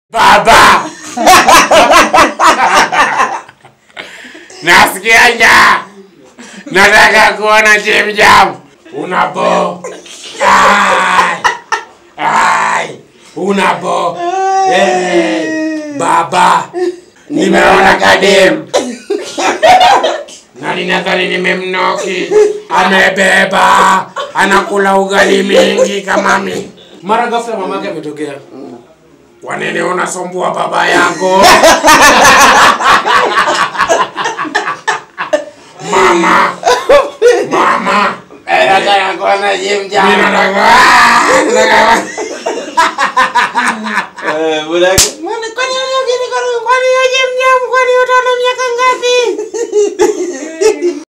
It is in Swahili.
Baba, nasikia njaa, nataka kuona Jim Jam. Unapo ai, ai, unapo hey, baba, nimeona kadem na ninadhani nimemnoki, amebeba, anakula ugali mingi kama mi. Mara ghafla mamake ametokea. Kwa nini unasumbua baba yangu? Mama, mama, Nataka kuona Jim Jam. mimi nataka ah, nataka Eh, budak. Mbona kwani wewe ugeni kwani kwani Jim Jam kwani utaona miaka ngapi?